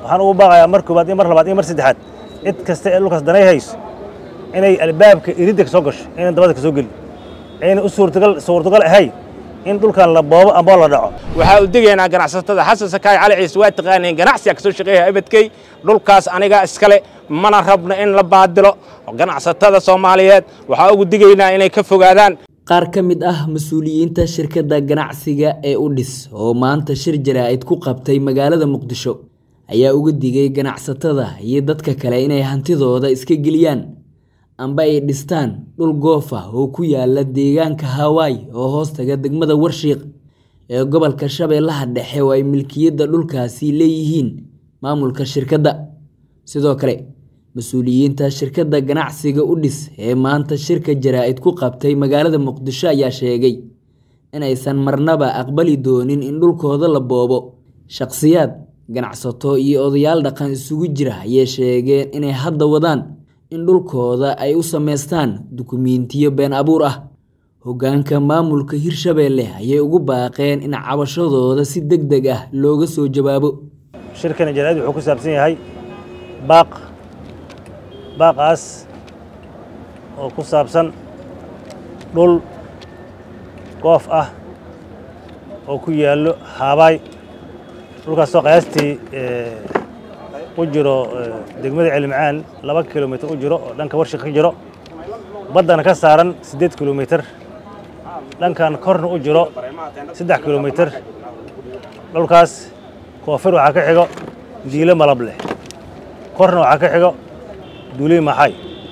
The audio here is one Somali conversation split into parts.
waxaan ugu baaqayaa mar koowaad iyo mar labaad iyo mar saddexaad cid kasta ee dhulkaas danay hayso inay albaabka iridda ka soo gasho inay dabada ka soo gelin ayna u suurtagal suurtagal ahay in dhulkan la boobo amba la dhaco waxaa u degaynaa ganacsatada xasan sakaay cali ciise waa taqaaneen ganacsiga ka soo shaqeeya abadkey dhulkaas aniga iskale mana rabno in la baadilo ganacsatada soomaaliyeed waxaa ugu digaynaa inay ka fogaadaan qaar ka mid ah mas-uuliyiinta shirkadda ganacsiga ee udhis oo maanta shir jaraa'id ku qabtay magaalada muqdisho ayaa uga digay ganacsatada iyo dadka kale inay hantidooda iska geliyaan amba ay dhistaan dhul goof ah oo ku yaala deegaanka hawaai oo hoostaga degmada warshiiq ee gobolka shabeellaha dhexe oo ay milkiyadda dhulkaasi leeyihiin maamulka shirkadda sidoo kale mas-uuliyiinta shirkadda ganacsiga udhis ee maanta shirka jaraa'id ku qabtay magaalada muqdisho ayaa sheegay inaysan marnaba aqbali doonin in dhulkooda la boobo shaqsiyaad ganacsato iyo odayaal dhaqan isugu jira ayay sheegeen inay hadda wadaan in dhulkooda ay u samaystaan dukumiintiyo been abuur ah hoggaanka maamulka hirshabeelle ayay ugu baaqeen in cabashadooda si deg deg ah looga soo jawaabo shirkana jaraa'id wuxuu ku saabsan yahay baaq baaqaas oo ku saabsan dhul goof ah oo ku yaallo haabaay dhulkaasoo qiyaastii u jiro degmada celimcaan laba kilomitir u jiro oo dhanka warshik ka jiro baddana ka saaran siddeed kilomitir dhankan korna u jiro saddex kilomitir dhulkaas koonfur waxaa ka xigo diilo malab leh korna waxaa ka xigo duuliy maxay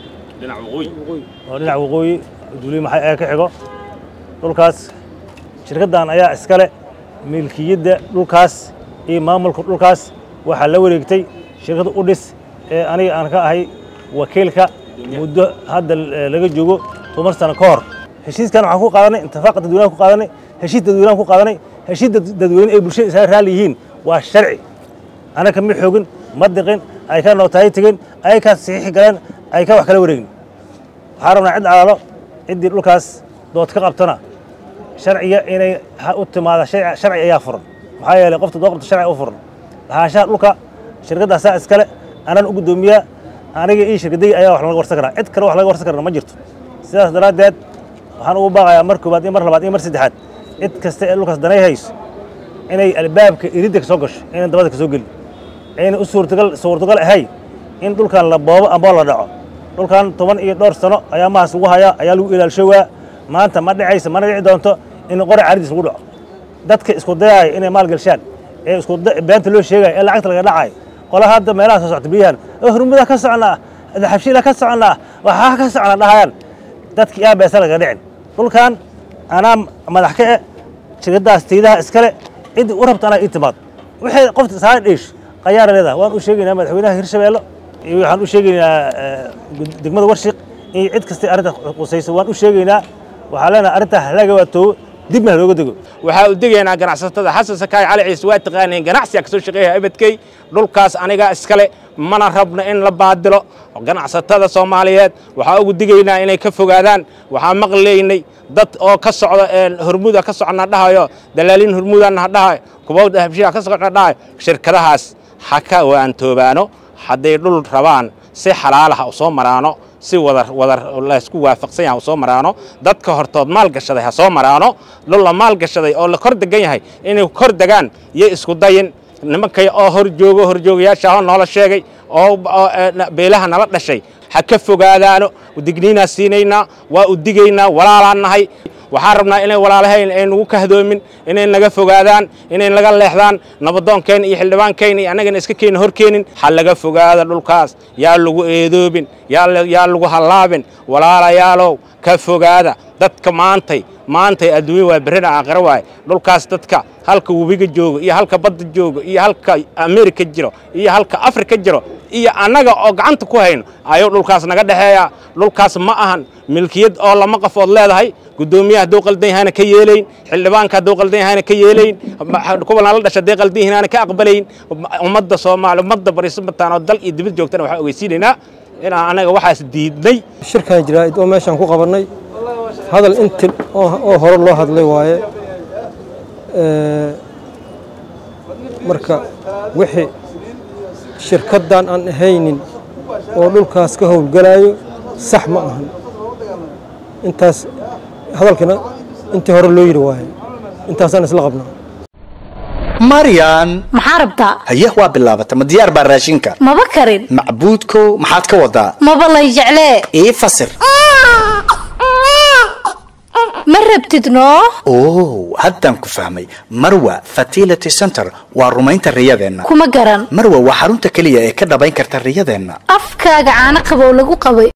oo dhinac waqooyi duuliy maxay ayaa ka xigo dhulkaas shirkaddan ayaa iskale milkiyadda dhulkaas iyo maamulka dhulkaas waxaa la wareegtay shirkadda udhis ee aniga aan ka ahay wakiilka muddo hadda laga joogo toban sano ka hor heshiiskan waxaan ku qaadanay intifaaqa dadweynaha ku qaadanay heshiis dadweynaha ku qaadanay heshiis dadweyne ee bulshada isaga raalli yihiin waa sharci anaga ma xoogin ma diqin ay ka nootahay tegeen ay ka saxiixi galeen ay ka wax kala wareegin waxaa rabnaa cid calaalo ciddii dhulkaas dood ka qabtana sharciga inay u timaada sharci ayaa furan maxaa yeelay qofta doo qabta sharci u furan lahaanshaha dhulka shirkaddaasaa iskale anaan u guddoomiyaa aniga ii shirkadayga ayaa wax laga warsan karaa cid kale wax laga warsan karana ma jirto sidaas daraaddeed waxaan ugu baaqayaa mar koowaad iyo mar labaad iyo mar saddexaad cid kasta ee dhulkaas danay hayso inay albaabka iridda ka soo gasho inay dabada ka soo gelin ayna u suurtagal suurtagal ahay in dhulkan la boobo amba la dhaco dhulkan toban iyo dhowr sano ayaa mahaas lagu hayaa ayaa lagu ilaalshowaa maanta ma dhacaysa mana dhici doonto in qori caridiis lagu dhaco dadka isku dayaaya inay maal gelshaan ee isku beenta loo sheegaya ee lacagta laga dhacayo qola hadda meelaha soo socta biyahan hurmuda ka socnaa xabshiila ka socnaa waxaa ka socnaa dhahayaan dadki yaa beesa laga dhicin dhulkan anaa madax ka e shirkadaas tiidaha iskale cid u rabta anaa ii timaad wixii qofta saara dheesh qayaara leedahay waan u sheegaynaa madaxweynaha hirshabeello iyo waxaan u sheegaynaa degmada warshiq iyo cid kastay arrinta qusayso waan u sheegaynaa waxaa leenahay arrinta halaga waatoobo dibna halooga dego waxaa u degaynaa ganacsatada xasan sakaay cali ciise waa taqaaneen ganacsiga ka soo shaqeeya abadkey dhulkaas aniga iskale mana rabno in la baadilo ganacsatada soomaaliyeed waxaa ugu digaynaa inay ka fogaadaan waxaa maqlaynay dad oo ka socda hormuda ka socna dhahayo dalaaliin hormudana dhahayo kuwa habshiha ka socna dhahayo shirkadahaas ha ka waantoobaano hadday dhul rabaan si xalaalaha u soo maraano si wadar wadar laysku waafaqsan yahay u soo maraano dadka hortood maal gashaday ha soo maraano dhul la maal gashaday oo la kor degan yahay inay kor degaan iyo isku dayin nimankay oo hor joogo horjoogayaasha oo noola sheegay oo beelaha nala dhashay ha ka fogaadaano digniinaa siinaynaa waa u digaynaa walaalaan nahay waxaan rabnaa inay walaalahayn ay nagu kahdoomin inay naga fogaadaan inay naga leexdaan nabadoonkeenna iyo xildhibaankeenna iyo annagana iska keena hor keenin ha laga fogaada dhulkaas yaa lagu eedoobin yaa lagu hallaabin walaalayaalow ka fogaada dadka maantay maantay adduunya waa berrina aakhiro waaye dhulkaas dadka halka webiga joogo iyo halka badda joogo iyo halka amerika jiro iyo halka afrika jiro iyo annaga oo gacanta ku hayno ayuu dhulkaas naga dhexeeyaa dhulkaas ma ahan milkiyad oo lama qafood leedahay guddoomiyaha hadduu qaldan yahayna ka yeelayn xildhibaanka hadduu qaldan yahayna ka yeelayn kuwa nala dhasha hadday qaldan yihiin ka aqbalayn ummadda soomaali ummadda barisabataan oo dal iyo dibad joogtana waxaan ogeysiinaynaa inaan annaga waxaas diidnay shirkan jaraa'id oo meeshaan ku qabannay hadal inti oo hore loo hadlay waaye marka wixii shirkaddan aan ahaynin oo dhulkaas ka howlgalayo sax ma ahan intaas hadalkana intii hore loo yidhi waaye intaasaan isla qabnaa maryan maxaa rabtaa haye waa bilaabata ma diyaar baa raashinka maba karin macbuudkow maxaad ka wadaa maba lay jeclee ii fasir ma rabtid noo oo haddaan ku fahmay marwa fertility center waa rumaynta riyadeenna kuma garan marwa waa xarunta keliya ee ka dhabayn karta riyadeenna afkaaga caano qabow lagu qabay